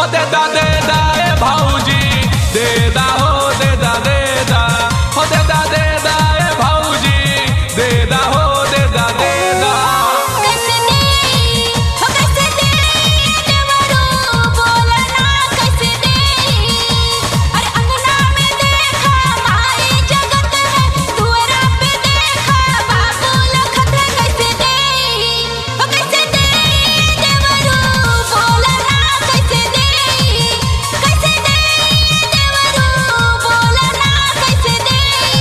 हो दे दा दे दा ए भौजी दे दा हो दे दा दे दा हो दे दा दे दा ए भौजी दे दा हो दे दा दे दा कैसे दे हो कैसे दे देवरो बोला ना कैसे दे अरे अंगना में देखा माई जगत है दुआरा पे देखा बाबू लखत है कैसे दे हो कैसे दे देवरो बोला ना कैसे दे कैसे दे देवरो बोला ना कैसे दे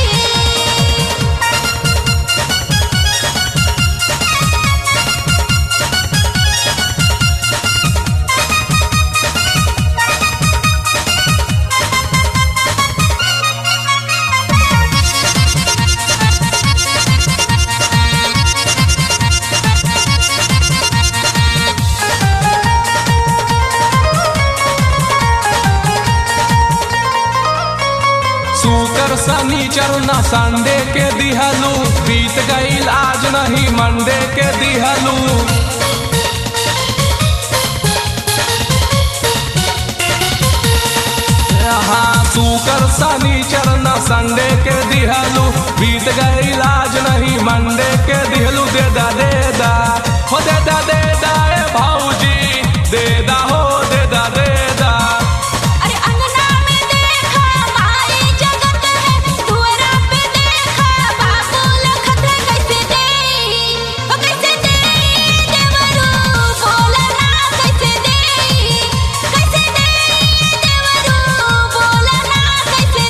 सुकर शनिचर न संडे के दिहलू बीत गईल आज नहीं मंडे के दिहलू हाँ सुकर शनिचर न संडे के दिहलू बीत गईल आज नहीं मंडे के दिहलू दे दा दे दा हो दे दा दे दा ए भौजी दे दा हो दे दा दे दा अरे अंगना में देखा माई जगत है दुआरा पे देखा बाबू लखत है कैसे दे हो कैसे दे देवरो बोला ना कैसे दे कैसे दे देवरो बोला ना कैसे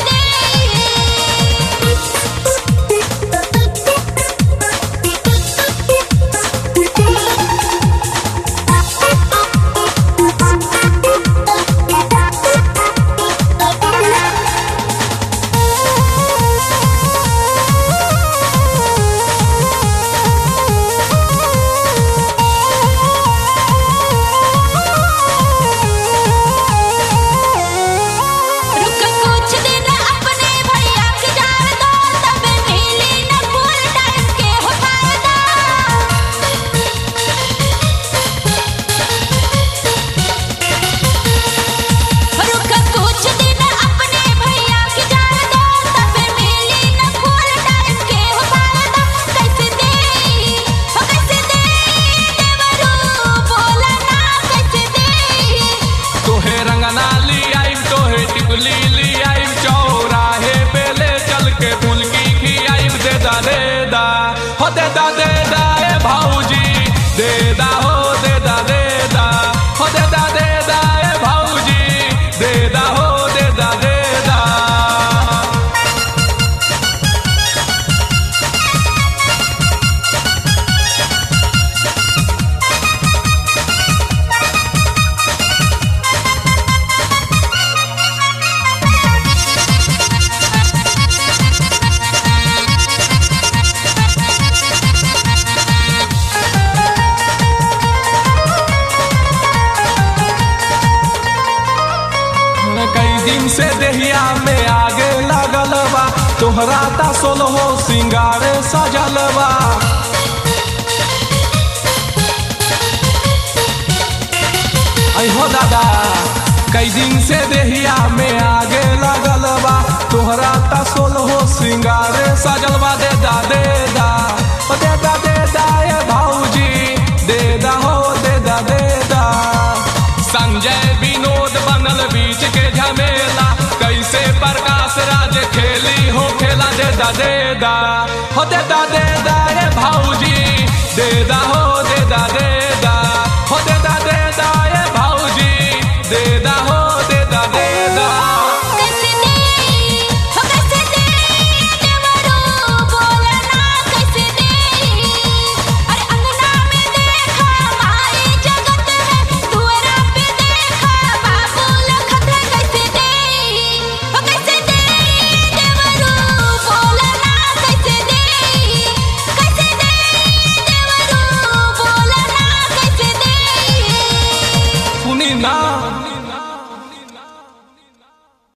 रुक कुछ दिन अपने भैया के जान दो तब मिली न फुल टाइम के हो फायदा रुक कुछ दिन अपने भैया के जान दो तब मिली न फुल टाइम के हो फायदा कैसे दे हो कैसे दे देवरो बोला ना कैसे दे तोहे रंगना ली आई तोहे टिकुली ली आई चौराहे पे ले चल के फुलकी की आई दे दा दे दा हो दे दा दे दा ए भौजी दे दा हो दे दा दे दा हो दे दा दे दा ए भौजी दे दा हो दे दा दे दा कई दिन से देहिया में आगे लगल बा तोहरा ता सोलहो सिंगारे सजल बा आई हो दादा कई दिन से देहिया में आगे लगल बा तोहरा ता सोलहो सिंगारे सजल बा दे दा दे दा ओ दे दा दे दा ए भौजी दे दा हो दे दा दे दा संजय विनोद बनल बीच के झमेला कैसे प्रकाश राज खेली हो खेला दे दा दे दा हो दे दा दे दा ए भौजी दे दा हो